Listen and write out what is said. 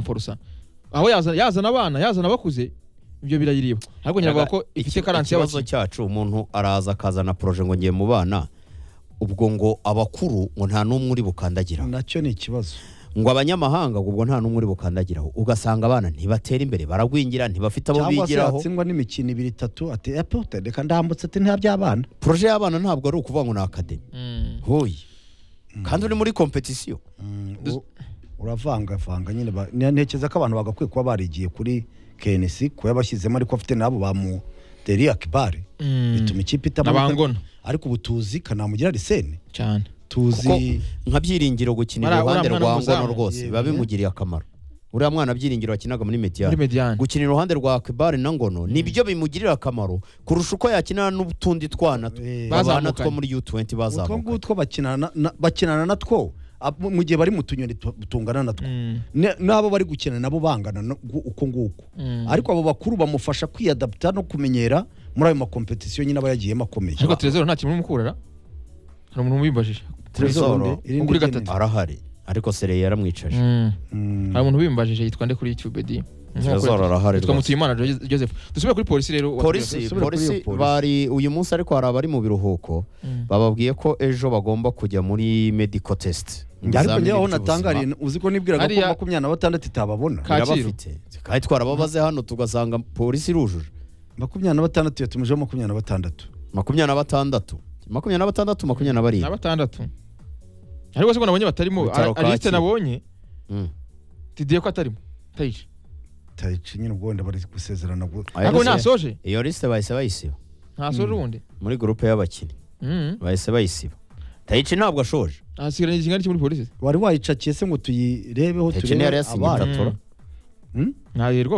gupforosa aho yazana yazana abana yazana abakuze ibyo birayireba ariko nyiravuga ko ifite karansi ikibazo y'abakiriya cyacu umuntu araza akazana poroje ngo ngiye mu bana ubwo ngo abakuru ngo nta n'umwe uri bukandagira nacyo ni ikibazo ngo abanyamahanga ubwo nta n'umwe uri bukandagiraho ugasanga abana ntibatera imbere baragwingira ntibafite abo cyangwa se bigiraho yatsindwa n'imikino ibiri itatu ati epo reka ndambutse ati nta by'abana poroje y'abana ntabwo ari ukuvuga ngo ni akademi Mm. hoyi kandi uri muri kompetisiyo Mm, u- uravangavanga nyine ba- ne- ntekereza ko abantu bagakwiye kuba barigiye kuri kenisi kuba yabashyizemo ariko afite n'abo bamu deri akibare Mm. bituma ikipe itamanuka n'abangona ariko ubu tuzi kanamugira risene cyane kuko tuzi nka byiringiro gukina Uriya- iruhande uriya rwa mwana ngono w'umuzamu. rwose biba Yego. bimugiriye akamaro uriya mwana byiringiro wakinaga muri muri mediyani mediyani gukina iruhande rwa akibare na ngono nibyo bimugirira akamaro kurusha uko yakina n'utundi twana t- Eh, babana Bazamukanye. two muri u20 utwo bazamuka ngutwo bakinana na- bakinana natwo ab- mu gihe bari mu tunyoni tu- tungana natwo Mm. Ne- n'abo bari gukina nabo bangana no- gu- uko nguko Mm. ariko abo bakuru bamufasha kwiyadapta no kumenyera muri ayo makompetisiyo nyine aba yagiyemo akomeye ariko terezero nta kintu umukurara hari umuntu wibajije Tresor, Ni kuri irindi gatatu. gene. arahari ariko sereye yaramwicaje Mm. Mm. hari umuntu wimbajije yitwa nde kuri youtube di Tresor arahari yitwa rwose. mutuyimana Jo- joseph dusubire kuri polisi rero polisi Subira kuri polisi iyo polisi. bari uyu munsi ariko hari abari mu biruhuko Mm. bababwiye ko ejo bagomba kujya muri medical test ariko Ibizamini njyewe aho by'ubuzima. natangariye uzi ko nibwiraga ko Hariya- makumyabiri na batandatu itababona Ka- Kacyiru. birabafite kandi twarababaze hano tugasanga polisi irujuje makumyabiri na batandatu yatumijeho makumyabiri na batandatu makumyabiri na batandatu makumyabiri na batandatu makumyabiri na na barindwi batandatu ariko se ko nabonye batarimo Bitaro Ari- arisite Kacyiru. nabonye Mm. tidiye ko atarimo tayici tayici nyine ubwo wenda bari gusezerana gu- Ayo ariko liste- ntasoje iyo lisite bahise bayisiba ntasoje ubundi muri gurupe y'abakinnyi Mm. bahise bayisiba tayici ntabwo ashoje asigaranye ikingana iki muri polisi wari wayicakiye se ngo tuyirebeho tayici niyo yari turebe yasinye abana itatora Mm? ntayo rwose